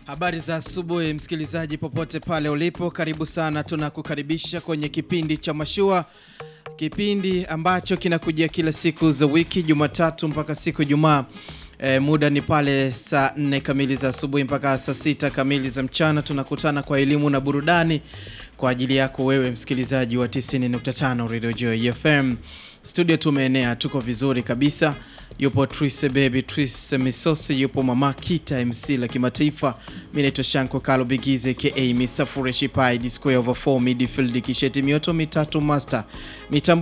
Habari za asubuhi msikilizaji, popote pale ulipo, karibu sana. Tunakukaribisha kwenye kipindi cha Mashua, kipindi ambacho kinakujia kila siku za wiki, Jumatatu mpaka siku Ijumaa. E, muda ni pale saa 4 kamili za asubuhi mpaka saa sita kamili za mchana. Tunakutana kwa elimu na burudani kwa ajili yako wewe msikilizaji wa 90.5 Radio Joy FM. Studio tumeenea, tuko vizuri kabisa. Yupo Trise Baby Trise Misosi, yupo Mama Kita MC la kimataifa. Mimi naitwa Shanko Kalo Bigize ka Mr Fureshi Pai, the square over 4 midfield kisheti mioto mitatu master mitambo